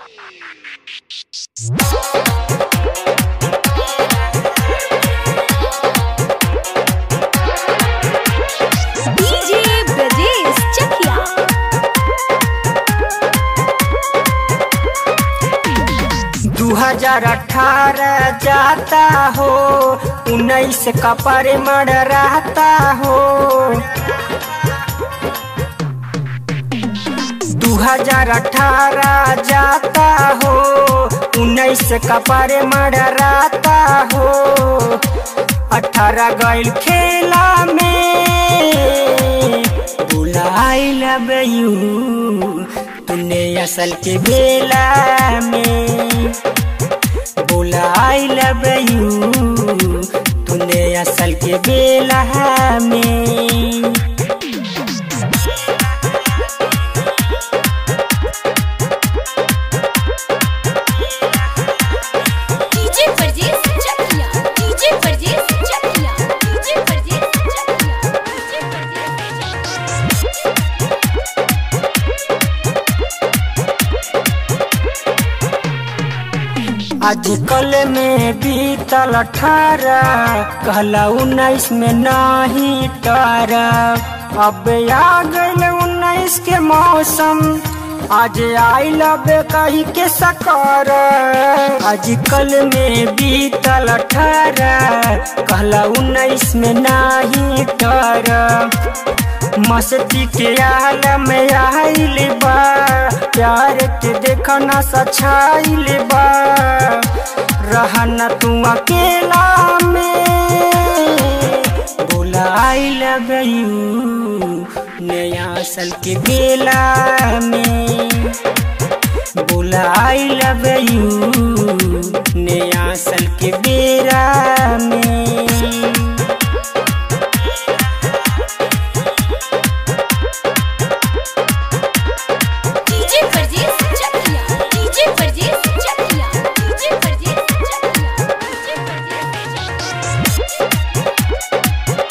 DJ Brajesh चकिया दू हजार अठारह जाता हो उन्नीस का परिमण रहता हो दू हजार अठारह जाता हो उन्नीस का परिमण रहता हो अठारह गैल खेला में बुलाई लबयू तूने असल के बेला में बुलाई लबयू तूने असल के बेला में DJ Brajesh Chakia DJ Brajesh Chakia DJ Brajesh Chakia DJ Brajesh Chakia आजकल में बीतल अठारह कहला उन्नीस में नहीं टारा अब आ गल उन्नीस के मौसम आज आइल अब कही के सकर आजकल में बीतल अठारह कहला उन्नीस में नहीं टारा मस्ती के आलम आइल बा प्यार के देखना सछाइल बा रहना तू अकेला में बुलाइल गयू नया सल के बेला में बुलाइल गयू नया सल के बेरा में DJ Brajesh Chakia DJ Brajesh Chakia DJ Brajesh Chakia DJ Brajesh Chakia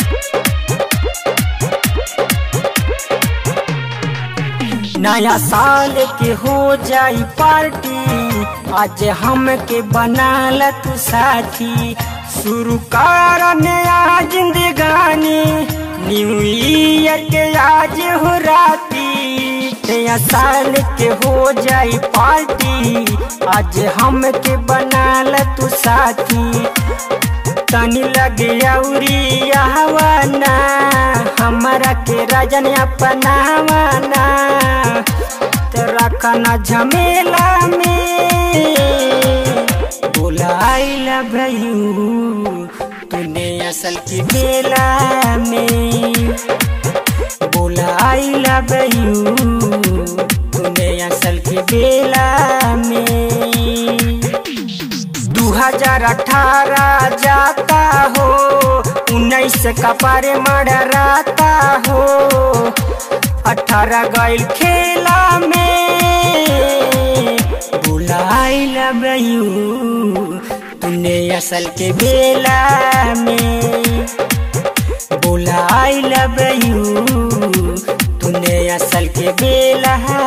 नया साल के हो जाई पार्टी आज हम के बनाल तू साथी शुरू कर नया जिंदगानी न्यू ईयर के आज हो राती नया साल के हो जाई पार्टी आज हम के बनाल तू साथी तनी लगे अउरी आहवाना हमारा के राजन अपनावाना तो रखना झमेला में बुलाई भयू तूने असल की बेला में बुलाई भयू तूने असल की बेला में दू हजार अठारह जाता हो उन्नीस का पारे मड़राता हो अठारह गैल खेला में बुलाई लबयू तूने असल के बेला में बुलाई लबयू तूने असल के बेला